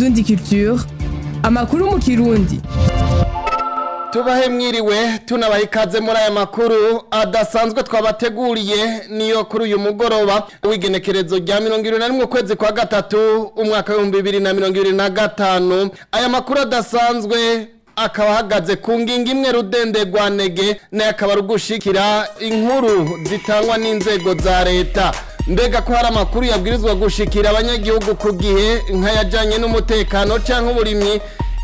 Indundi Culture amakuru mu kirundi tubahe mwiriwe tunabaha ikaze muri aya makuru adasanzwe twabateguriye niyo kuri uyu mugoroba w'igenekerezo rya mirongo irindwi na rimwe ukwezi kwa gatatu umwaka w'ibihumbi bibiri na mirongo irindwi na gatanu aya makuru adasanzwe akaba ahagaze ku ngingo imwe rudende rwa nege nayo akaba ari ugushikira inkuru zitangwa n'inzego za leta mbega ko hari amakuru yabwirizwa gushikira abanyagihugu ku gihe nk'ayajyanye n'umutekano cyangwa uburimyi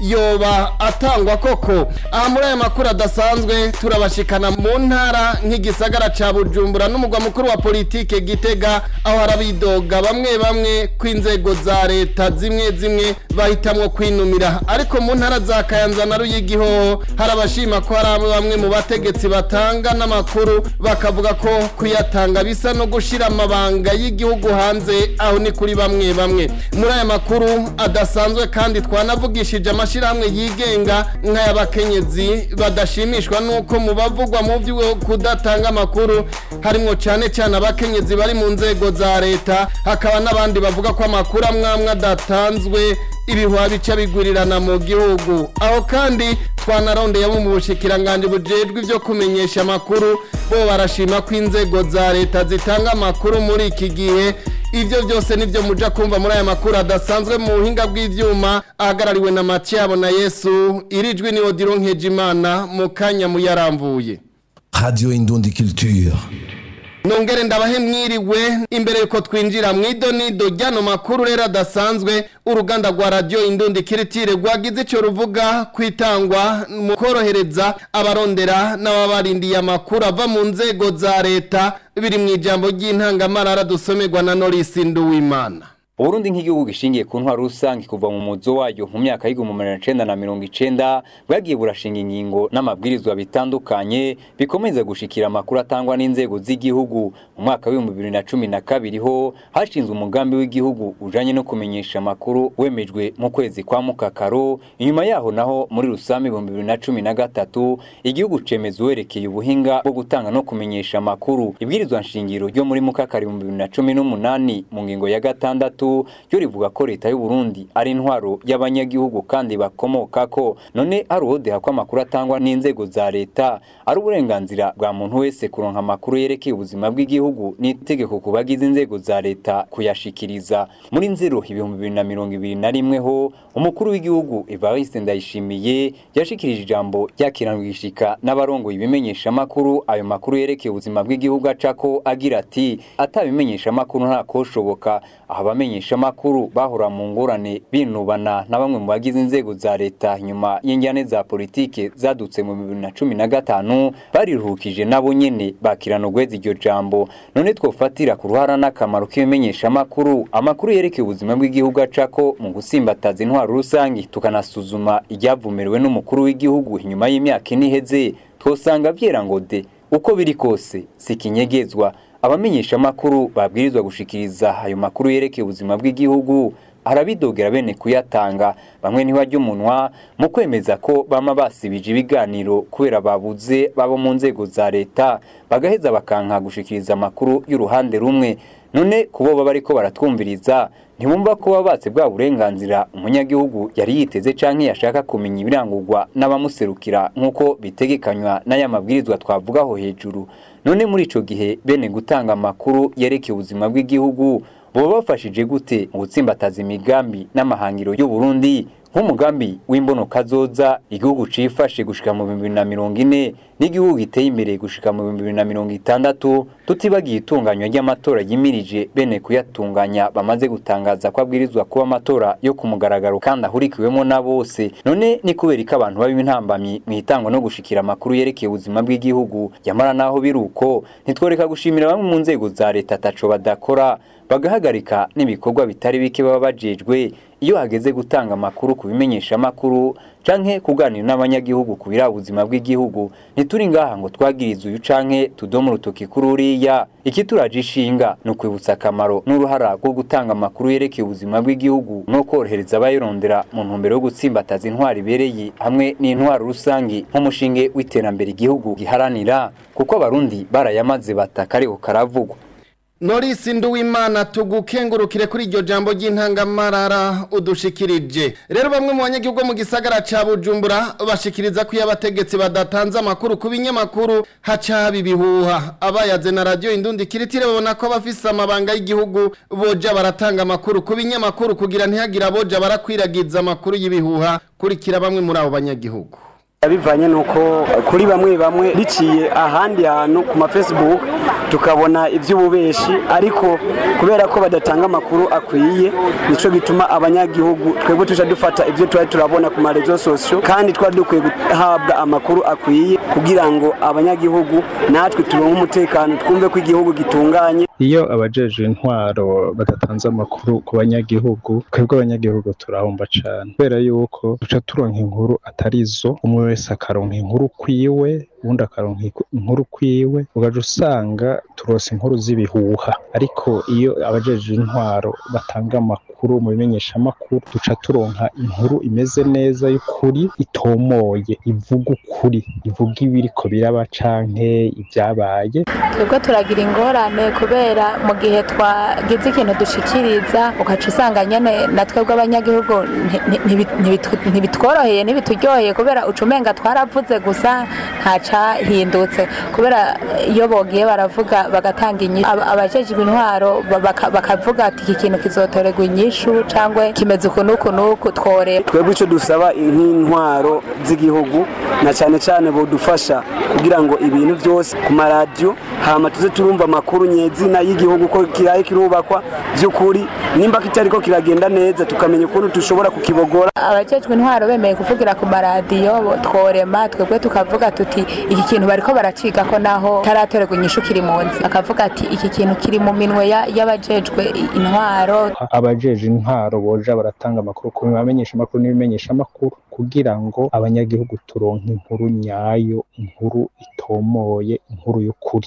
yoba atangwa koko aha muri aya makuru adasanzwe turabashikana mu ntara nk'igisagara ca bujumbura n'umugwa mukuru wa politike gitega aho harabidoga bamwe bamwe ko inzego za leta zimwe zimwe bahitamwo kwinumira ariko mu ntara za kayanza na ruyigiho hari abashima ko hari bamwe mu bategetsi batanga n'amakuru bakavuga ko kuyatanga bisa no gushira amabanga y'igihugu hanze aho ni kuri bamwe bamwe muri aya makuru adasanzwe kandi twanavugishije amashirahamwe yigenga nk'ay'abakenyezi badashimishwa nuko mu bavugwa mu byo kudatanga amakuru harimo cyane cyane abakenyezi bari mu nzego za leta hakaba n'abandi bavuga ko amakuru amwe amwe adatanzwe ibihuha bica bigurirana mu gihugu aho kandi twanarondeye abo mu bushikiranganje bujejwe ibyo kumenyesha amakuru bo barashima ko inzego za leta zitanga amakuru muri iki gihe ibyo byose nibyo muja kumva muri aya makuru adasanzwe mu buhinga bw'ivyuma ahagarariwe na Mathiabo na Yesu irijwi ni Odilo Nkejimana mu kanya muyaramvuye Radio Indundi Culture. Nongere ndabahe mwiriwe imbere yuko twinjira mu idonido ryano makuru rero adasanzwe uruganda rwa radio Indundi Kiritire rwagize ico ruvuga kwitangwa mu korohereza abarondera n'ababarindiye amakuru ava mu nzego za leta biri mu ijambo ry'intangamarara dusomerwa na Norris Nduwimana Uburundi nk'igihugu gishingiye ku ntwaro rusange kuva mu muzo wayo mu myaka y'igihumbi magana cenda na mirongo icenda bwagiye burashinga ingingo n'amabwirizwa bitandukanye bikomeza gushikira amakuru atangwa n'inzego z'igihugu mu mwaka w'ibihumbi bibiri na cumi na kabiri ho hashinzwe umugambi w'igihugu ujanye no kumenyesha amakuru wemejwe mu kwezi kwa mukakaro inyuma yaho naho muri rusange ibihumbi bibiri na cumi na gatatu igihugu cemeza uwerekeye ubuhinga bwo gutanga no kumenyesha amakuru ibwirizwa nshingiro ryo muri mukakaro ibihumbi bibiri na cumi n'umunani mu ngingo ya gatandatu ryo rivuga ko leta y'u Burundi ari intwaro y'abanyagihugu kandi bakomoka ko none ari uwodeha ko amakuru atangwa n'inzego za leta ari uburenganzira bwa muntu wese kuronka amakuru yerekeye ubuzima bw'igihugu n'itegeko ku bagize inzego za leta kuyashikiriza muri nzero ibihumbi bibiri na mirongo ibiri na rimwe ho umukuru w'igihugu Evariste Ndayishimiye yashikirije ijambo ryakiranwishika n'abarongoye ibimenyesha amakuru ayo makuru yerekeye ubuzima bw'igihugu acako agira ati atabimenyesha amakuru nta koshoboka aho abamenyesha amakuru bahora mu ngorane binubana na bamwe mu bagize inzego za leta nyuma y'injyane za politike zadutse mu bibiri na cumi na gatanu bariruhukije nabo nyene bakirana ugweza iryo jambo none twofatira ku ruhara n'akamaro k'ibimenyesha amakuru amakuru yerekeye ubuzima bw'igihugu acako mu gusimbataza intwaro rusange tukanasuzuma iryavumiriwe n'umukuru w'igihugu inyuma y'imyaka ine iheze twosanga vyera ngo de uko biri kose si kinyegezwa abamenyesha amakuru babwirizwa gushikiriza ayo makuru yerekeye ubuzima bw'igihugu arabidogera bene kuyatanga bamwe ntibajya umunwa mu kwemeza ko bama basibije ibiganiro kubera babuze babo mu nzego za leta bagaheza bakanka gushikiriza amakuru y'uruhande rumwe none kubo baba bariko baratwumviriza ntibumva ko babatse bwa burenganzira umunyagihugu yari yiteze canke yashaka kumenya ibirangurwa n'abamuserukira nk'uko bitegekanywa n'aya mabwirizwa twavugaho hejuru none muri ico gihe bene gutanga amakuru yerekeye ubuzima bw'igihugu boba bafashije gute mu gutsimbataza imigambi n'amahangiro y'u Burundi nk'umugambi w'imbono kazoza igihugu cifashe gushika mu bibiri na mirongo ine n'igihugu giteye imbere gushika mu bibiri na mirongo itandatu tutibagiye itunganywa ry'amatora yimirije bene kuyatunganya bamaze gutangaza ko abwirizwa kuba amatora yo ku mugaragaro kandi ahurikiwemo na bose none ni kubera ko abantu baba intambamyi mu itangwa no gushikira amakuru yerekeye ubuzima bw'igihugu yamara naho biri uko ntitworeka gushimira bamwe mu nzego za leta ataco badakora bagahagarika n'ibikorwa bitari bike baba bajejwe iyo hageze gutanga amakuru ku bimenyesha amakuru canke kuganira n'abanyagihugu ku biraba ubuzima bw'igihugu ntituri ngaha ngo twagirize uyu canke tudome urutoki kuri uriya ikituraje ishinga ni ukwibutsa akamaro n'uruhara rwo gutanga amakuru yerekeye ubuzima bw'igihugu no korohereza abayirondera mu ntumbero yo gutsimbataza intwaro ibereye hamwe n'intwaro rusangi nk'umushinge w'iterambere igihugu giharanira kuko abarundi barayamaze bataka ariko karavugwa Norisi Nduwimana tugukengurukire kuri iryo jambo ry'intangamarara udushikirije rero bamwe mu banyagihugu mu gisagara ca Bujumbura bashikiriza ko iyo abategetsi badatanze amakuru ku binyamakuru haca haba ibihuha abayaze na radio indundi kiritire babona ko abafise amabanga y'igihugu boja baratanga amakuru ku binyamakuru kugira ntihagire aboja barakwiragiza amakuru y'ibihuha kurikira bamwe muri abo banyagihugu bivanye nuko kuri bamwe bamwe biciye ahandi hantu ku ma Facebook tukabona iby'ububeshi ariko kubera ko badatanga amakuru akwiye nico gituma abanyagihugu twebwe tuja dufata ibyo twari turabona ku ma rezo sosio kandi twari dukwiye guhabwa amakuru akwiye kugira ngo abanyagihugu natwe turonke umutekano twumve ko igihugu gitunganye iyo abajeje intwaro badatanze amakuru ku banyagihugu twebwe abanyagihugu turahomba cane kubera yuko duca turonka inkuru atari zo umwe wese akaronka inkuru kwiwe ubundi akaronka inkuru kwiwe ugaja usanga turose inkuru z'ibihuha ariko iyo abajeje intwaro batanga amakuru mu bimenyeshamakuru duca turonka inkuru imeze neza y'ukuri itomoye ivuga ukuri ivuga ibiriko biraba canke ibyabaye twebwe turagira ingorane kubera mu gihe twagize ikintu dushikiriza ugaca usanga nyene na twebwe abanyagihugu ntibitworoheye ntibituryoheye kubera ucumenga twaravuze gusa ntacahindutse kubera iyo bogiye baravuga bagatanga inyishu abajejwe intwaro bakavuga ati iki kintu kizotorerwa inyishu cyangwa kimeze uku n'uku n'uku tworera twebwe icyo dusaba nk'intwaro z'igihugu na cyane cyane bodufasha kugira ngo ibintu byose ku maradiyo hama tuze turumva amakuru nyezina y'igihugu ko kiraye kirubakwa by'ukuri nimba kitari ko kiragenda neza tukamenya ukuntu dushobora kukibogora abajejwe intwaro bemeye kuvugira ku maradiyo tworema twebwe tukavuga tuti iki kintu bariko baraciga ko naho taratorerwa inyishu kiri mu nzi akavuga ati iki kintu kiri mu minwe y'abajejwe intwaro abajeje intwaro boja baratanga amakuru ku bamenyesha amakuru n'ibimenyesha amakuru kugira ngo abanyagihugu turonke inkuru nyayo inkuru itomoye inkuru y'ukuri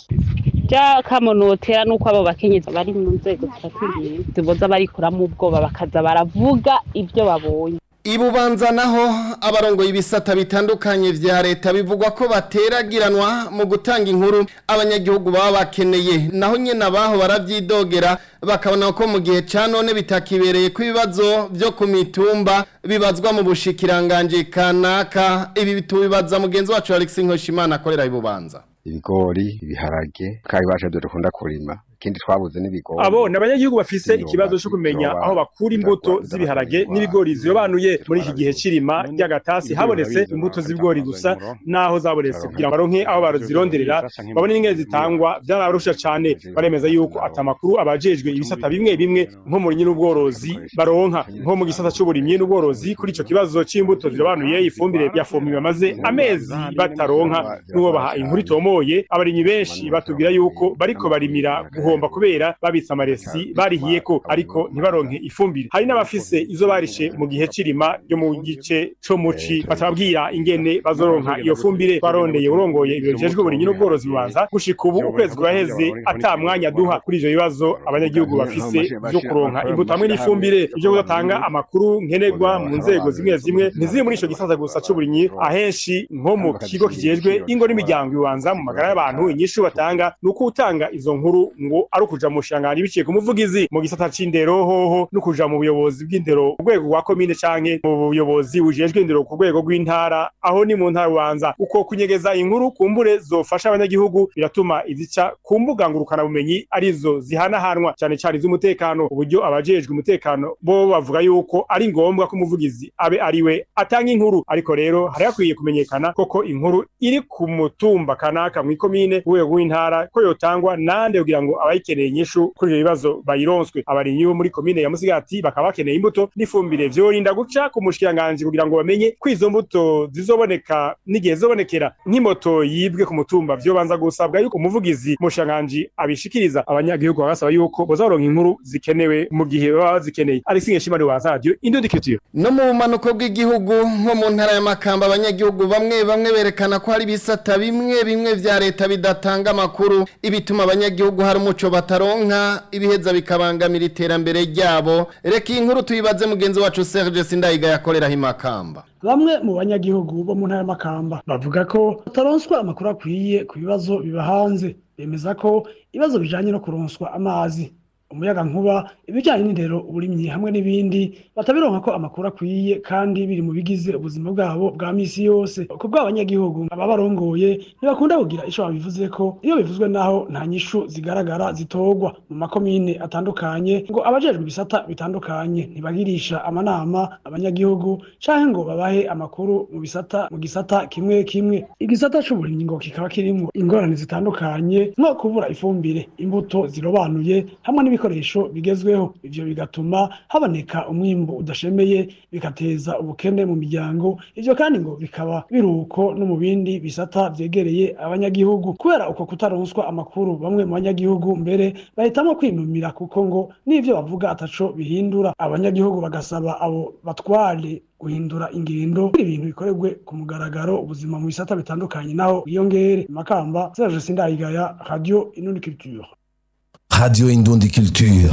ja kamonotera nuko abo bakenyezi bari mu nzego zifatiye ziboza barikuramo ubwoba bakaza baravuga ibyo babonye ibubanza naho abarongoye ibisata bitandukanye vya leta bivugwa ko bateragiranwa mu gutanga inkuru abanyagihugu baba bakeneye naho nyene abaho baravyidogera bakabona ko mu gihe ca none bitakibereye ko ibibazo vyo ku mitumba bibazwa mu bushikiranganje kanaka ibi bitubibaza mugenzi wacu Alex Nkoshimana akorera ibubanza ibigori ibiharage kandi baje dukunda kurima ikindi twabuze n'ibigori abo ni abanyagihugu bafise ikibazo cyo kumenya aho bakura imbuto z'ibiharage n'ibigori zirobanuye muri iki gihe cirima ry'agatasi habonetse imbuto z'ibigori gusa naho zabonetse kugira ngo baronke aho bazironderera babone n'ingene zitangwa byarabarusha cane baremeza yuko atamakuru abajejwe ibisata bimwe bimwe nko mu n'ubworozi baronka nko mu gisata c'uburimyi n'ubworozi kuri ico kibazo c'imbuto zirobanuye ifumbire yafumiwe bamaze amezi bataronka n'uwo baha inkuru itomoye abarimyi benshi batubwira yuko bariko barimira guhomba kubera babitse amaresi barihiye ko ariko ntibaronke ifumbire hari n'abafise izo barishe mu gihe cirima ryo mu gice co muci batababwira ingene bazoronka iyo fumbire barondeye urongoye ibiro bijejwe uburimyi n'ubworozi bubanza gushika ubu ukwezi kuraheze ata mwanya duha kuri ivyo bibazo abanyagihugu bafise vyo kuronka imbuto hamwe n'ifumbire ivyo kudatanga amakuru nkenerwa mu nzego zimwe zimwe ntiziri muri ico gisata gusa c'uburimyi ahenshi nko mu kigo kijejwe ingo n'imiryango ibanza mu magara y'abantu inyishu batanga ni uko utanga izo nkuru ngo ari ukuja mu shangani biciye ku muvugizi mu gisata c'indero hoho no kuja mu buyobozi bw'indero ku rwego rwa komine canke mu buyobozi bujejwe indero ku rwego rw'intara aho ni mu ntara ubanza uko kunyegeza inkuru kumbure zofasha abanyagihugu biratuma izica ku mbuga ngurukana bumenyi arizo zihanahanwa cane cane iz'umutekano uburyo abajejwe umutekano bo bavuga yuko ari ngombwa ko umuvugizi abe ariwe atanga inkuru ariko rero hari hakwiye kumenyekana koko inkuru iri ku mutumba kanaka mw'ikomine ku rwego rw'intara ko yotangwa nande kugira ngo abayikeneye inyishu kuri ivyo bibazo bayironswe abarimyi bo muri komine ya Musigati bakaba bakeneye imbuto n'ifumbire vyorinda guca ku mushikiranganje kugira ngo bamenye ko izo mbuto zizoboneka n'igihe zizobonekera nk'imoto yibwe ku mutumba vyobanza gusabwa yuko umuvugizi mushikiranganje abishikiriza abanyagihugu bagasaba yuko bozaronka inkuru zikenewe mu gihe baba bazikeneye Alexis Ngeshimari wa radio Indodikitiro no mu bumanuko bw'igihugu nko mu ntara ya Makamba abanyagihugu bamwe bamwe berekana ko hari ibisata bimwe bimwe vya leta bidatanga amakuru ibituma abanyagihugu hari umuco bataronka ibiheza bikabangamira iterambere ryabo reka iyi nkuru tuyibaze mugenzi wacu Serge Sindayiga yakorera himakamba bamwe mu banyagihugu bo mu ntara y'amakamba bavuga ko bataronswa amakuru akwiye ku bibazo biba hanze bemeza ko ibibazo bijanye no kuronswa amazi umuyaga nkuba ibijyanye n'indero uburimyi hamwe n'ibindi batabironka ko amakuru akwiye kandi biri mu bigize ubuzima bwabo bwa misi yose ku bw'abanyagihugu aba barongoye ntibakunda kugira icyo babivuze ko iyo bivuzwe naho nta nyishu zigaragara zitorwa mu makomine atandukanye ngo abajejwe ibisata bitandukanye ntibagirisha amanama abanyagihugu canke ngo babahe amakuru mu bisata mu gisata kimwe kimwe igisata c'uburimyi ngo kikaba kirimwo ingorane zitandukanye nko kubura ifumbire imbuto zirobanuye hamwe n'ibikoresho bigezweho ivyo bigatuma haboneka umwimbu udashemeye bigateza ubukene mu miryango ivyo kandi ngo bikaba biruko no mu bindi bisata vyegereye abanyagihugu kubera uko kutaronswa amakuru bamwe mu banyagihugu mbere bahitamwo kwinumira kuko ngo n'ivyo bavuga ataco bihindura abanyagihugu bagasaba abo batware guhindura ingendo ibintu bikorerwe ku mugaragaro ubuzima mu bisata bitandukanye naho bwiyongere makamba Serge Sindayigaya Radio Inundi Culture Radio Indundi Culture.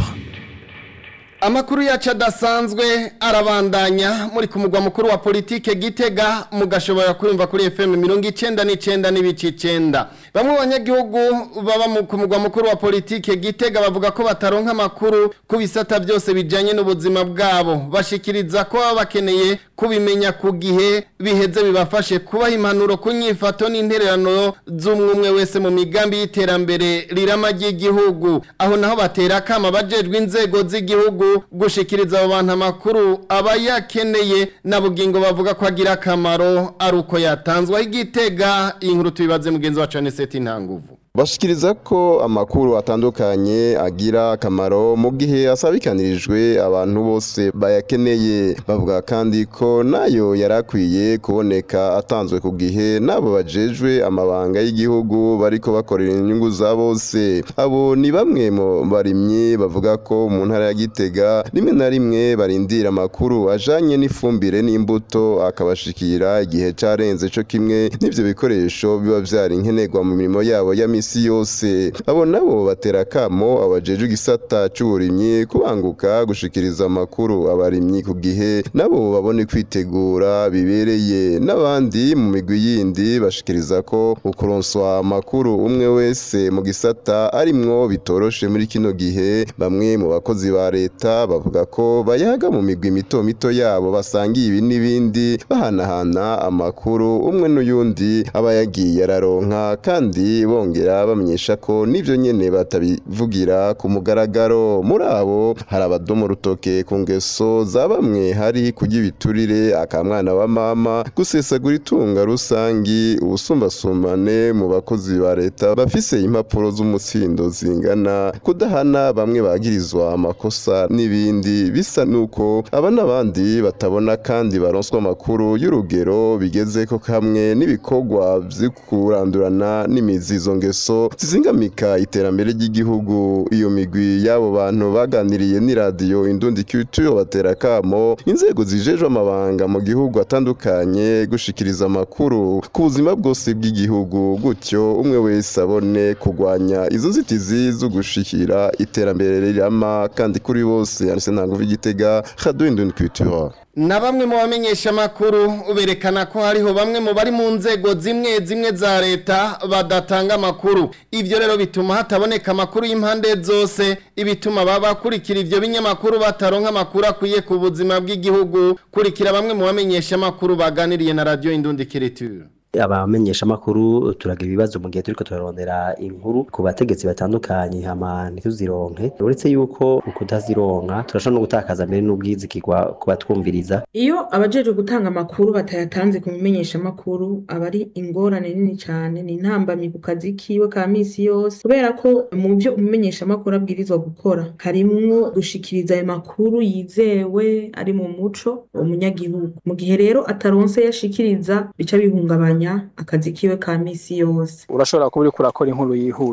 Amakuru yacu adasanzwe arabandanya muri ku mugwa mukuru wa politike Gitega mugashobora kurumva kuri FM mirongo icenda n'icenda n'ibice icenda bamwe mu banyagihugu baba mu- ku mugwa mukuru wa politike Gitega bavuga ko bataronka amakuru ku bisata byose bijanye n'ubuzima bwabo bashikiriza ko baba bakeneye kubimenya ku gihe biheze bibafashe kubaha impanuro ku nyifato n'intererano z'umwe wese mu migambi y'iterambere rirama ry'igihugu aho naho batera akama abajejwe inzego z'igihugu gushikiriza abo bantu amakuru aba yakeneye na bugingo bavuga ko agira akamaro ari uko yatanzwe aho igitega iyi nkuru tubibaze mugenzi wacu aniseti ntanguvu bashikiriza ko amakuru atandukanye agira akamaro mu gihe asabikanirijwe abantu bose bayakeneye bavuga kandi ko nayo yari akwiye kuboneka atanzwe ku gihe n'abo bajejwe amabanga y'igihugu bariko bakorera inyungu za bose abo ni bamwe mu barimyi bavuga ko mu ntara ya gitega rimwe na rimwe barindira amakuru ajanye n'ifumbire n'imbuto akabashikira igihe carenze co kimwe n'ivyo bikoresho biba vyari nkenerwa mu mirimo yabo ya misi yose abo nabo batera akamo abajejwe igisata c'uburimyi kubanguka gushikiriza amakuru abarimyi ku gihe nabo babone kwitegura bibereye n'abandi mu migwi yindi bashikiriza ko ukuronswa amakuru umwe wese mu gisata arimwo bitoroshe muri kino gihe bamwe mu bakozi ba leta bavuga ko bayaga mu migwi mito mito yabo basangiye ibi n'ibindi bahanahana amakuru umwe n'uyundi aba yagiye araronka kandi bongera bamenyesha ko n'ivyo nyene batabivugira ku mugaragaro muri abo hari abadomo rutoke ku ngeso za bamwe hari kurya ibiturire akamwana wa mama gusesagura itunga rusangi ubusumbasumbane mu bakozi ba leta bafise impapuro z'umutsindo zingana kudahana bamwe bagirizwa amakosa n'ibindi bisa nuko aba n'abandi batabona kandi baronswa amakuru y'urugero bigezeko hamwe n'ibikorwa vyo kurandurana n'imizi izo ngeso zizingamika iterambere ry'igihugu iyo migwi y'abo bantu baganiriye n'iradiyo indundi culture batera akamo inzego zijejwe amabanga mu gihugu atandukanye gushikiriza amakuru ku buzima bwose bw'igihugu gutyo umwe wese abone kurwanya izo nzitizi zo gushikira iterambere rirama kandi kuri bose yanditse ntango igitega radio indundi culture na bamwe mu bamenyesha amakuru berekana ko hariho bamwe mu bari mu nzego zimwe zimwe za leta badatanga amakuru ivyo rero bituma hataboneka amakuru y'impande zose ibituma baba bakurikira ivyo binyamakuru bataronka amakuru akwiye ku buzima bw'igihugu kurikira bamwe mu bamenyesha amakuru baganiriye na radio indundi kiriture abamenyesha amakuru turagira ibibazo mu gihe turiko turarondera inkuru ku bategetsi batandukanye hama ntituzironke uretse yuko ukutazironka turashobora no gutakaza mbere n'ubwizigirwa ku batwumviriza iyo abajejwe gutanga amakuru batayatanze ku bimenyesha amakuru aba ari ingorane nini cyane ni intambamyi ku kazi kiwe ka misi yose kubera ko mu byo umumenyesha amakuru abwirizwa gukora harimwo gushikiriza ayo makuru yizewe ari mu muco umunyagihugu mu gihe rero ataronse yashikiriza bica bihungabanya akazi kiwe ka misi yose urashobora kuba uriko urakora inkuru yihuta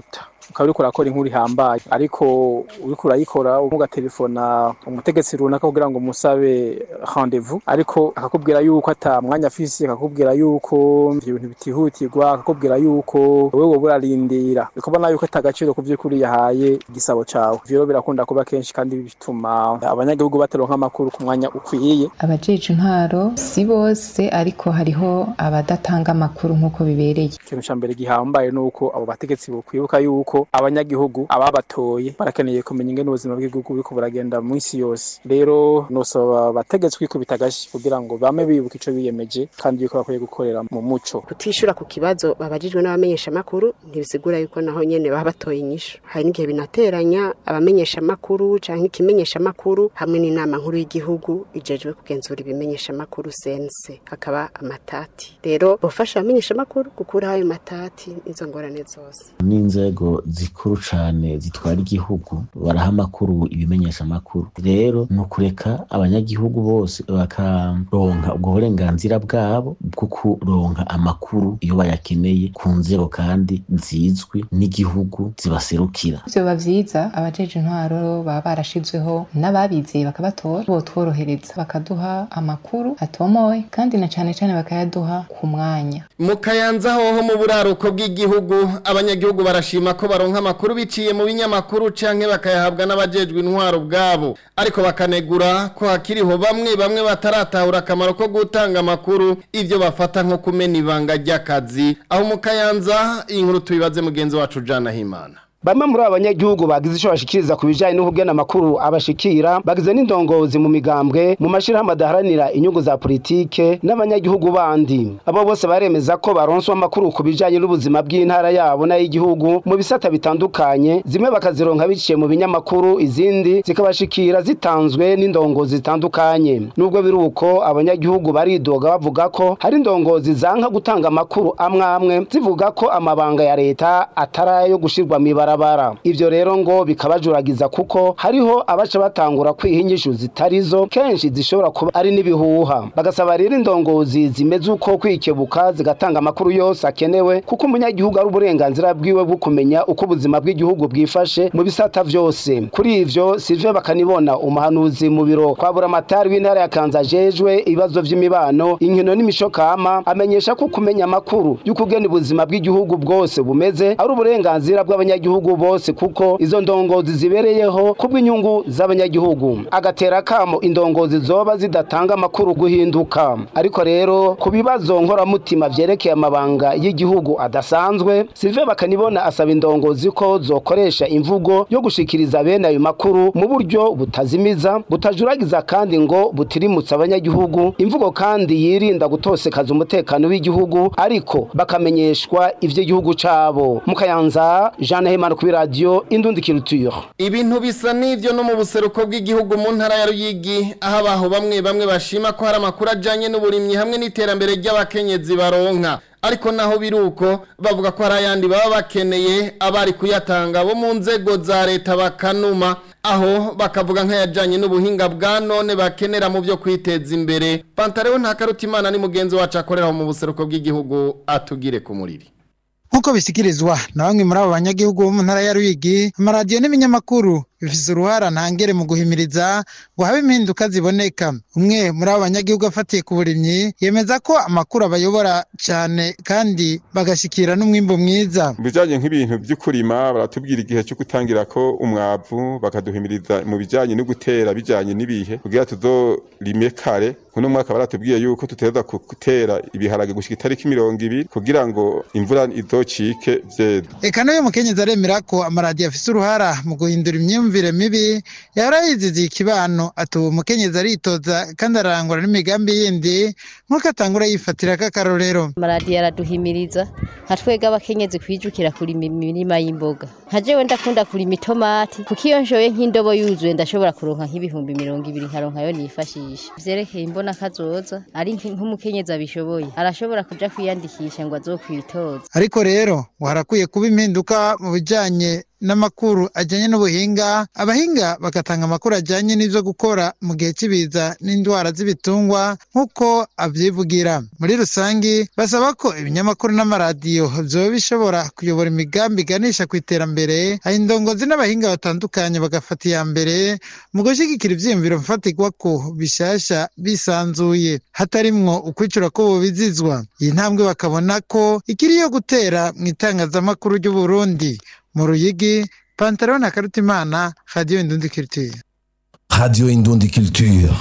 ukaba uriko urakora inkuru ihambaye ariko uriko urayikora ugatelefona umutegetsi runaka kugira ngo umusabe rendez-vous ariko akakubwira yuko ata mwanya afise akakubwira yuko ivyo bintu bitihutirwa akakubwira yuko wewe wowe urarindira ukabona yuko ata gaciro ku vy'ukuri yahaye igisabo cawe ivyo rero birakunda kuba kenshi kandi bituma abanyagihugu bataronka amakuru ku mwanya ukwiye abajeje intwaro si bose ariko hariho abadatanga amakuru nk'uko bibereye ikintu ca mbere gihambaye nuko abo bategetsi bokwibuka yuko abanyagihugu ababatoye barakeneye kumenya ingene ubuzima bw'igihugu buriko buragenda mu isi yose rero nosaba abategetsi kwikubita agashi kugira ngo bame bibuka ico biyemeje kandi yuko bakwiye gukorera mu muco kutishura ku kibazo babajijwe n'abamenyesha makuru ntibisigura yuko naho nyene baba batoye inyishu hari n'igihe binateranya abamenyesha makuru canke ikimenyesha makuru hamwe n'inama nkuru y'igihugu ijejwe kugenzura ibimenyesha makuru sense hakaba amatati rero bofasha abamenyesha makuru gukuraho ayo matati izo ngorane zose n'inzego zikuru cane zitwara igihugu baraha amakuru ibimenyesha amakuru rero ni ukureka abanyagihugu bose bakaronka ubwo burenganzira bwabo bwo kuronka amakuru iyo bayakeneye ku nzego kandi zizwi n'igihugu zibaserukira vyoba vyiza abajeje intwaro baba barashizweho n'ababizeye bakabatora botworohereza bakaduha amakuru atomoye kandi na cane cane bakayaduha ku mwanya mu kayanza hoho mu buraruko bw'igihugu abanyagihugu barashima ko baronka amakuru biciye mu binyamakuru canke bakayahabwa n'abajejwe intwaro bwabo ariko bakanegura ko hakiriho bamwe bamwe bataratahura akamaro ko gutanga amakuru ivyo bafata nko kumena ibanga ry'akazi aho mu kayanza iyi nkuru tubibaze mugenzi wacu Jana Himana Bamwe muri abanyagihugu bagize ico bashikiriza ku bijanye n'ubugena amakuru abashikira bagize n'indongozi mu migambwe mu mashirahamwe adaharanira inyungu za politike n'abanyagihugu bandi abo bose baremeza ko baronswa amakuru ku bijanye n'ubuzima bw'intara yabo n'ay'igihugu mu bisata bitandukanye zimwe bakazironka biciye mu binyamakuru izindi zikabashikira zitanzwe n'indongozi zitandukanye nubwo biri uko abanyagihugu baridoga bavuga ko hari indongozi zanka gutanga amakuru amwe amwe zivuga ko amabanga ya leta atari ayo gushirwa mw'ibara barabara ivyo rero ngo bikabajuragiza kuko hariho abaca batangura kwiha inyishu zitarizo kenshi zishobora kuba ari n'ibihuha bagasaba rero indongozi zimeze uko kwikebuka zigatanga amakuru yose akenewe kuko umunyagihugu ari uburenganzira bwiwe bwo kumenya uko ubuzima bw'igihugu bwifashe mu bisata vyose kuri ivyo Sylvain bakanibona umuhanuzi mu biro kwa buramatari w'intara ya Kanza jejwe ibibazo vy'imibano inkino n'imishokama amenyesha ko kumenya amakuru y'ukugena ubuzima bw'igihugu bwose bumeze ari uburenganzira bw'abanyagihugu abanyagihugu bose kuko izo ndongozi zibereyeho kubw'inyungu z'abanyagihugu agatera kamo indongozi zoba zidatanga amakuru guhinduka ariko rero ku bibazo nkoramutima vyerekeye amabanga y'igihugu adasanzwe Sylvain bakanibona asaba indongozi ko zokoresha imvugo yo gushikiriza bene ayo makuru mu buryo butazimiza butajuragiza kandi ngo butirimutsa abanyagihugu imvugo kandi yirinda gutosekaza umutekano w'igihugu ariko bakamenyeshwa ivy'igihugu cabo mukayanza Jean Hemana kuri radio Indundi Culture ibintu bisa n'ivyo no mu buseruko bw'igihugu mu ntara ya Ruyigi aho abaho bamwe bamwe bashima ko hari amakuru ajanye n'uburimyi hamwe n'iterambere ry'abakenyezi baronka ariko naho biruko bavuga ko hari ayandi baba bakeneye abari kuyatanga bo mu nzego za leta bakanuma aho bakavuga nk'ayajanye n'ubuhinga bwa none bakenera mu byo kwiteza imbere pantareho ntakarutimana ni mugenzi wacu akorera mu buseruko bw'igihugu atugire ku muriri nk'uko bisikirizwa na bamwe muri abo banyagihugu bo mu ntara ya Ruyigi amaradiyo n'ibinyamakuru bifise uruhara ntangere mu guhimiriza ngo habe impinduka ziboneka umwe muri abo banyagihugu afatiye ku burimyi yemeza ko amakuru abayobora cyane kandi bagashikira n'umwimbo mwiza mu bijanye nk'ibintu vy'ukurima baratubwira igihe cyo gutangira ko umwavu bakaduhimiriza mu bijanye no gutera bijanye n'ibihe kugira tuzorime kare kuno mwaka baratubwiye yuko tutegerezwa gutera ibiharage gushika itariki mirongo ibiri kugira ngo imvura izocike vyeza eka n'uyu mukenyezi aremera ko amaradiyo afise uruhara mu guhindura imyumvire mibi yahora yiziziye ikibano ati uwo mukenyezi aritoza kandi ararangura n'imigambi yindi nk'uko atangura yifatira k'akarorero amaradiyo araduhimiriza nka twebwe abakenyezi kwijukira kurima imirima y'imboga nka jewe ndakunda kurima itomati kuko iyo nshoye nk'indobo yuzuye ndashobora kuronka nk'ibihumbi mirongo ibiri nkaronka yo nifashisha vyerekeye imbona kazoza ari nk'umukenyezi abishoboye arashobora kuja kwiyandikisha ngo azokwitoza ariko rero ngo harakwiye kuba impinduka mu bijanye n'amakuru ajyanye n'ubuhinga abahinga bagatanga amakuru ajyanye n'ibyo gukora mu gihe cy'ibiza n'indwara z'ibitungwa nk'uko abyivugira muri rusange basaba ko ibinyamakuru n'amaradiyo byoba bishobora kuyobora imigambi iganisha ku iterambere aho indongozi n'abahinga batandukanye bagafata iya mbere mu gushyigikira ibyiyumviro mfatirwa ko bishyashya bisanzuye hatarimwo ukwicura ko bubizizwa iyi ntambwe bakabona ko ikiri iyo gutera mu itangazamakuru ry'u Burundi mu ruyigi pantaro na karutimana radiyo indundi kiritiye Radio Indundi Culture.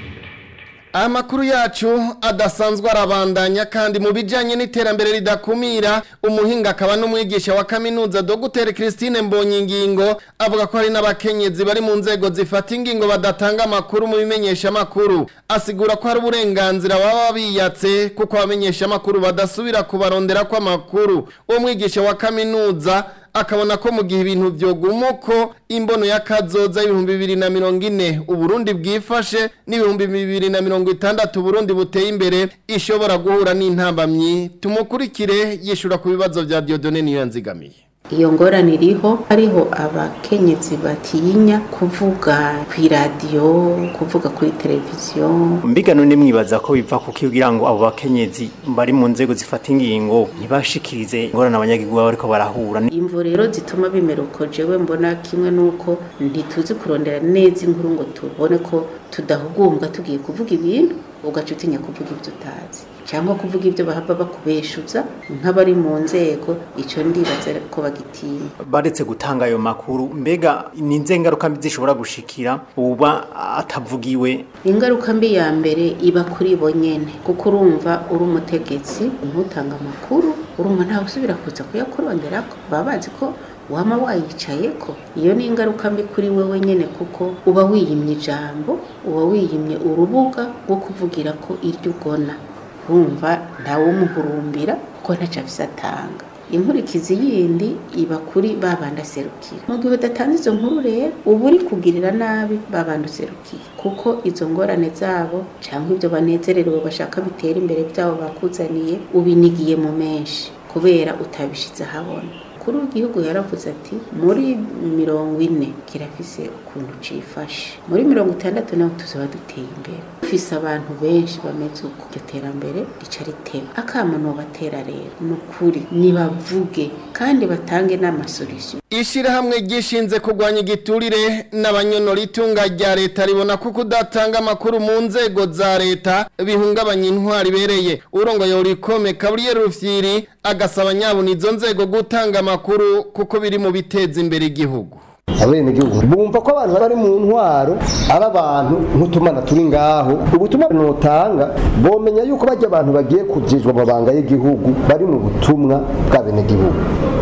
amakuru yacu adasanzwe arabandanya kandi mu bijyanye n'iterambere ridakumira umuhinga akaba n'umwigisha wa kaminuza dogiteri christine mbonyingingo avuga ko hari n'abakenyezi bari mu nzego zifata ingingo badatanga amakuru mu bimenyeshamakuru asigura ko hari uburenganzira baba biyatse kuko abamenyeshamakuru badasubira kubarondera kw'amakuru uwo mwigisha wa kaminuza akabona ko mu gihe ibintu byoguma uko imbono y'akazoza y'ibihumbi bibiri na mirongo ine uburundi bwifashe n'ibihumbi bibiri na mirongo itandatu uburundi buteye imbere ishobora guhura n'intambamyi tumukurikire yishura ku bibazo bya diodone niyo yanzigamiye iyo ngorane iriho hariho abakenyezi batinya kuvuga ku iradiyo kuvuga kuri televiziyo mbiga none mwibaza ko biva kugira ngo abo bakenyezi bari mu nzego zifata ingingo ntibashikirize ingorane abanyagihugu baba bariko barahura imvo rero zituma bimera uko jewe mbona kimwe nuko ntituzi kurondera neza inkuru ngo tubone ko tudahugumbwa tugiye kuvuga ibintu ugaca utinya kuvuga ibyo utazi cyangwa kuvuga ibyo bahava bakubeshuza nk'abari mu nzego icyo ndibaza ko bagitinya baretse gutanga ayo makuru mbega ni nze ngaruka mbi zishobora gushikira uba atavugiwe ingaruka mbi ya mbere iba kuri bo nyene kuko urumva uri umutegetsi ntutanga amakuru urumva ntawe usubira kuza kuyakuronderako baba bazi ko wama wayicaye ko iyo ni ingaruka mbi kuri wewe nyene kuko uba wiyimye ijambo uba wiyimye urubuga rwo kuvugira ko iryo ugona wumva ntawumuhurumbira kuko ntacyo afise atanga inkurikizi yindi iba kuri babanda aserukira mu gihe udatanze izo nkuru rero uba uri kugirira nabi babanda userukiye kuko izo ngorane zabo cyangwa ibyo banezererewe bashaka bitera imbere byabo bakuzaniye ubinigiye mu menshi kubera utabishize ahabona kuri w'igihugu yaravuze ati muri mirongo ine kirafise ukuntu cifashe muri mirongo itandatu naho tuzaba duteye imbere dufise abantu benshi bameze uko iryo terambere rica riteba akama nobatera rero ni ukuri nibavuge kandi batange n'amasolisiyo Ishirahamwe gishinze kurwanya igiturire n'abanyonora itunga rya leta ribona ko kudatanga amakuru mu nzego za leta bihungabanya intwari ibereye urongoye urikome Gabriel Rufyiri agasaba nyabuna izo nzego gutanga amakuru kuko biri mu biteza imbere igihugu abenegihugu bumva ko abantu bari mu ntwaro ari abantu nk'utumana turi ngaho ubutumwa notanga bomenya yuko bajya abantu bagiye kujejwa amabanga y'igihugu bari mu butumwa bw'abenegihugu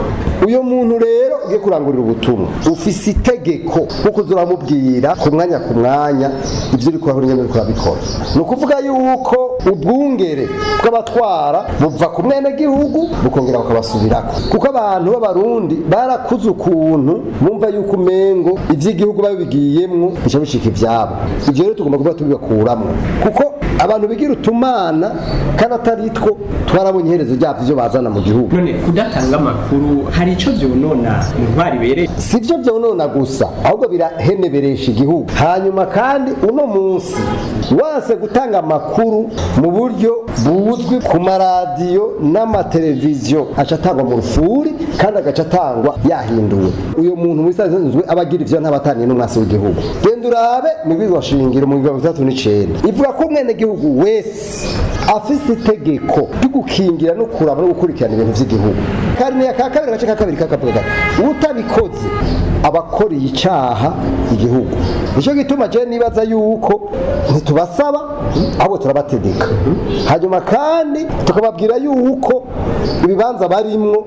uyu muntu rero ugiye kurangurira ubutumwa ufise itegeko kuko uramubwira ku mwanya ku mwanya ibyo uri kurahura nyine uri kurabikora ni ukuvuga yuko ubwungere bw'abatwara buva ku mwenegihugu bukongera bukabasubirako kuko abantu b'abarundi barakuze ukuntu bumva yuko umengo iby'igihugu babigiyemwo bica bishika ivyabo ivyo rero tugomba kuba tubibakuramwo kuko abantu bigira utumana kandi atari two twarabonye iherezo ryavyo ivyo bazana mu gihugu none kudatanga amakuru hari ico vyonona intwari ibereye si byo byonona gusa ahubwo biraheneberesha igihugu hanyuma kandi uno munsi wase gutanga amakuru mu buryo buzwi ku maradiyo n'amateleviziyo aca atangwa mu rufuri kandi agaca atangwa yahinduwe uyu muntu muri sanzwe aba agira ivyo ntabataniye n'umwasi w'igihugu genda urabe mu bwizwa shingiro mu mirongo itandatu n'icenda ivuga ko umwenegihugu wese afise itegeko ryo gukingira no kuraba no gukurikirana ibintu vy'igihugu karine ya ka kabiri agace ka kabiri kakavuga gati utabikoze abakoreye icaha igihugu nico gituma je nibaza yuko ntitubasaba ahubwo turabategeka hanyuma kandi tukababwira yuko ibibanza barimwo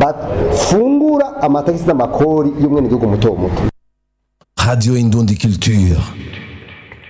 bafungura amatagisi n'amakori y'umwenegihugu muto muto Radio Indundi Culture.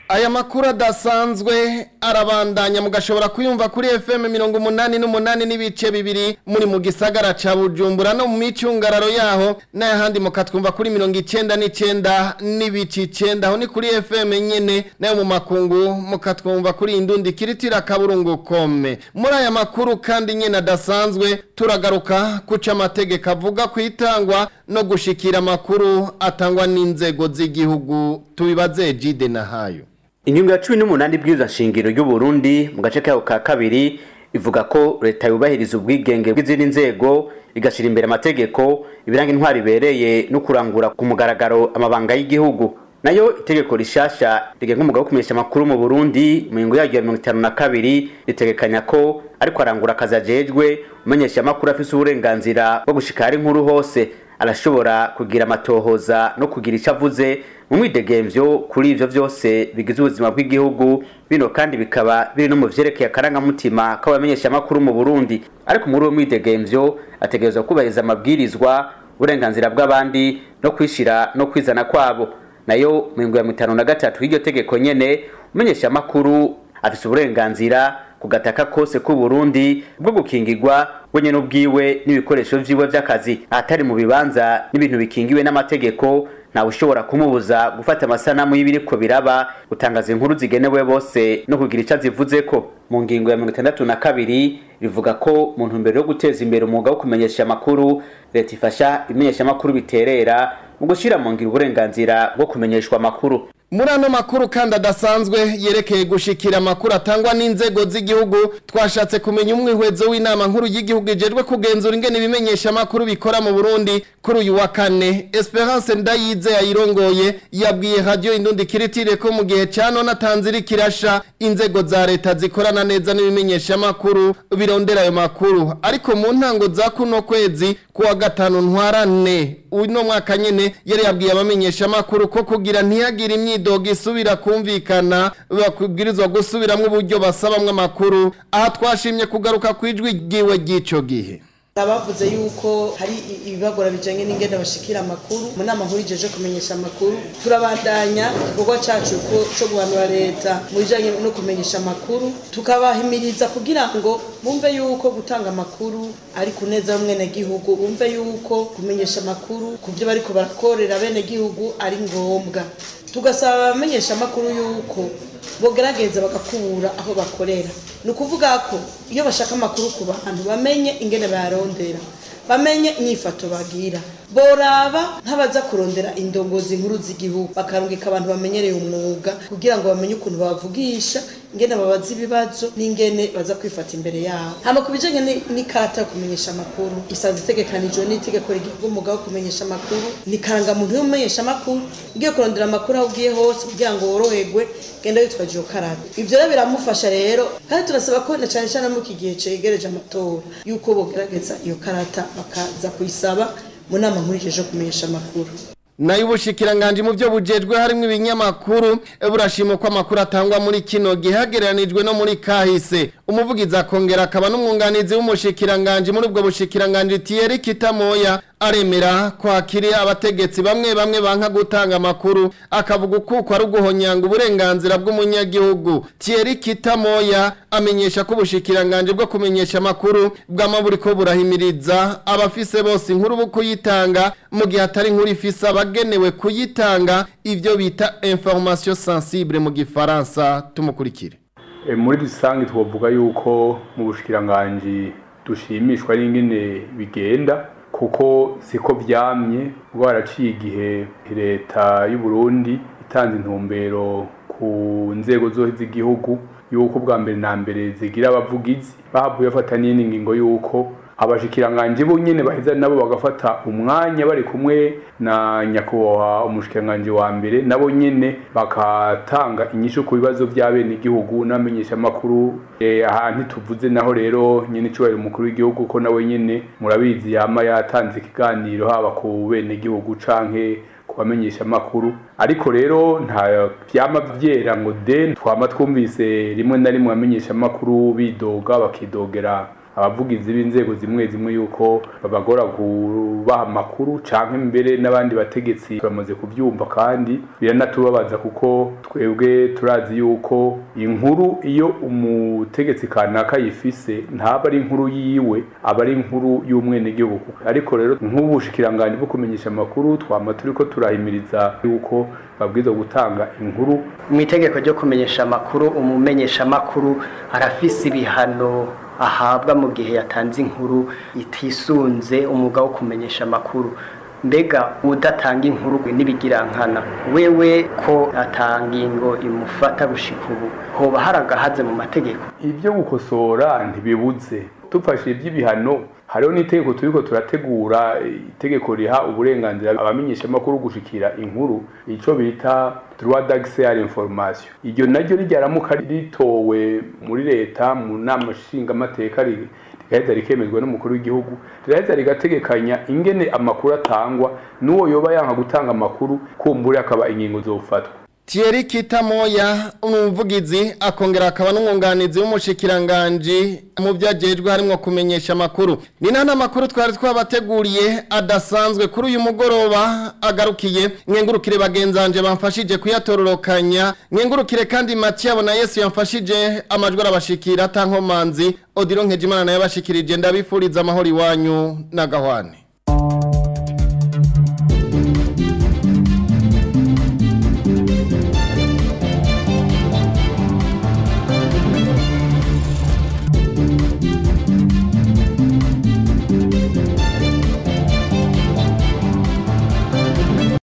aya makuru adasanzwe arabandanya mugashobora kuyumva kuri FM mirongo umunani n'umunani n'ibice bibiri muri mu gisagara ca Bujumbura no mu micungararo yaho n'ayahandi mukatwumva kuri mirongo icenda n'icenda n'ibice icenda aho ni kuri FM nyene nayo mu makungu mukatwumva kuri indundi kiritira kaburungu kome muri aya makuru kandi nyene adasanzwe turagaruka kuca amategeko avuga kwitangwa no gushikira amakuru atangwa n'inzego z'igihugu tubibaze Jide na hayo ingingo ya cumi n'umunani bw'izo nshingiro y'uburundi mu gace kayo ka kabiri ivuga ko leta yubahiriza ubwigenge bw'izindi nzego igashyira imbere amategeko ibiranga intwari ibereye no kurangura ku mugaragaro amabanga y'igihugu nayo itegeko rishasha rigenga umugabo wo kumenyesha amakuru mu burundi mu ngingo yaryo ya mirongo itanu na kabiri ritegekanya ko ariko arangura akazi ajejwe umenyesha amakuru afise uburenganzira bwo gushikara inkuru hose arashobora kugira amatohoza no kugira icyo avuze mu mwidegemvyo kuri ivyo vyose bigize ubuzima bw'igihugu bino kandi bikaba biri no mu vyerekeye akarangamutima k'abamenyesha amakuru mu burundi ariko muri uwo mwidegemvyo ategerezwa kubahiriza amabwirizwa uburenganzira bw'abandi no kwishira no kwizana kwabo nayo mu ngingo ya mitanu na gatatu y'iryo tegeko nyene umenyesha amakuru afise uburenganzira ku gataka kose k'u Burundi bwo gukingirwa wenyene ubwiwe n'ibikoresho vyiwe vy'akazi ahatari mu bibanza n'ibintu bikingiwe n'amategeko ntawe ushobora kumubuza gufata amasanamu y'ibiriko biraba gutangaza inkuru zigenewe bose no kugira ico azivuzeko mu ngingo ya mirongo itandatu na kabiri rivuga ko mu ntumbero yo guteza imbere umwuga wo kumenyesha amakuru leta ifasha imenyesha amakuru biterera mu gushira mu ngiro uburenganzira bwo kumenyeshwa amakuru muri ano makuru kandi adasanzwe yerekeye gushikira amakuru atangwa n'inzego z'igihugu twashatse kumenya umwihwezo w'inama nkuru y'igihugu ijejwe kugenzura ingene ibimenyesha amakuru bikora mu Burundi kuri uyu wa kane Esperance Ndayize yayirongoye yabwiye radio Indundi Kiritire ko mu gihe ca none atanzira kirasha inzego za leta zikorana neza n'ibimenyesha amakuru birondera ayo makuru ariko mu ntango za kuno kwezi kuwa gatanu ntwarane uno mwaka nyene yari yabwiye abamenyesha amakuru ko kugira ntiyagire imyidogo isubira kumvikana bakubwirizwa gusubiramwo uburyo basabamwo amakuru aha twashimye kugaruka kwijwi ryiwe ry'ico gihe abavuze yuko hari ibibagora bijanye n'ingene bashikira amakuru mu nama nkuru ijeje kumenyesha amakuru turabandanya igikorwa cacu co guhanura leta mu bijanye no kumenyesha amakuru tukabahimiriza kugira ngo bumve yuko gutanga amakuru ari kuneza gihugu bumve yuko kumenyesha amakuru ku byo bariko barakorera bene gihugu ari ngombwa tugasaba abamenyesha amakuru yuko bogerageza bagakura aho bakorera ni ukuvuga ko iyo bashaka amakuru ku bantu bamenye ingene bayarondera bamenye inyifato bagira boraba nk'abaza kurondera indongozi nkuru z'igihugu bakarungika abantu bamenyereye umwuga kugira ngo bamenye ukuntu bavugisha ingene babaza ibibazo n'ingene baza kwifata imbere yabo hama ku bijanye n'ikarata yo kumenyesha amakuru isanzwe itegekanijwe n'itegeko rigihugu umwuga wo kumenyesha amakuru ni karangamuntu y'umumenyesha amakuru ugiye kurondera amakuru aho ugiye hose kugira ngo woroherwe genda witwaje iyo karata ivyo rero biramufasha rero kandi turasaba ko na cane cane muri iki gihe cegereje amatora yuko bogerageza iyo karata bakaza kuyisaba mu nama nkuru ijeje kumenyesha amakuru nayo ubushikiranganje mu byo bujejwe harimo ibinyamakuru burashima ko amakuru atangwa muri kino gihe hagereranijwe no muri kahise umuvugizi akongera akaba n'umwunganizi w'umushikiranganje muri ubwo bushikiranganje Thierry Kitamoya aremera kwakiri abategetsi bamwe bamwe banka gutanga amakuru akavuga uko ari uguhonyanga uburenganzira bw'umunyagihugu Thierry Kitamoya amenyesha ko ubushikiranganje bwo kumenyesha amakuru bw'amaburi ko burahimiriza abafise bose inkuru bo kuyitanga mu gihe atari inkuru ifise abagenewe kuyitanga ivyo bita information sensible mu gifaransa tumukurikire muri rusange twavuga yuko mu bushikiranganje dushimishwa n'ingene bigenda kuko siko byamye bwaraciye igihe leta y'u Burundi itanze intumbero ku nzego zose z'igihugu yuko bwa mbere na mbere zigira abavugizi bahavuye bafata n'ingingo yuko abashikiranganje bo nyene baheza nabo bagafata umwanya bari kumwe na nyakubahwa umushikiranganje wa mbere nabo nyene bakatanga inyishu ku bibazo by'abene igihugu n'amenyesha makuru eh, aha ntituvuze naho rero nyene cubahiro umukuru w'igihugu ko nawe nyene murabizi yama yatanze ikiganiro haba ku bene igihugu canke kubamenyesha amakuru ariko rero nta byama byera ngo de twama twumvise rimwe na rimwe abamenyesha amakuru bidoga bakidogera abavugizi b'inzego zimwe zimwe yuko babagora kubaha amakuru canke mbere n'abandi bategetsi bamaze kuvyumva kandi biranatubabaza kuko twebwe turazi yuko inkuru iyo umutegetsi kanaka yifise ntaba ari inkuru yiwe aba ari inkuru y'umwenegihugu ariko rero nk'ubushikiranganji bwo kumenyesha amakuru twama turiko turahimiriza yuko babwirizwa gutanga inkuru mu itegeko ryo kumenyesha amakuru umumenyesha amakuru arafise ibihano ahabwa mu gihe yatanze inkuru itisunze umwuga wo kumenyesha amakuru mbega udatanga inkuru n'ibigirankana wewe ko atanga ingo imufata gushika ubu hoba hari agahaze mu mategeko ibyo gukosora ntibibuze dufashe iby'ibihano hariho n'itegeko turiko turategura itegeko riha uburenganzira abamenyesha amakuru gushikira inkuru ico bita droit d'accès à l'information iryo naryo ryaramuka ritowe muri leta mu nama nshingamateka rigaheza rikemezwa n'umukuru w'igihugu riraheza rigategekanya ingene amakuru atangwa n'uwo yoba yanka gutanga amakuru kumbure akaba ingingo zofatwa Thierry Kitamoya umuvugizi akongera akaba n'umwunganizi w'umushikiranganji mu byagejwe harimo kumenyesha amakuru ni nana makuru twari twabateguriye adasanzwe kuri uyu mugoroba agarukiye mwengurukire bagenzanje bamfashije kuyatororokanya mwengurukire kandi Mathieu na Yesu yamfashije amajwi arabashikira atankomanzi Odilo Nkejimana nayo yabashikirije ndabifuriza amahoro iwanyu n'agahwane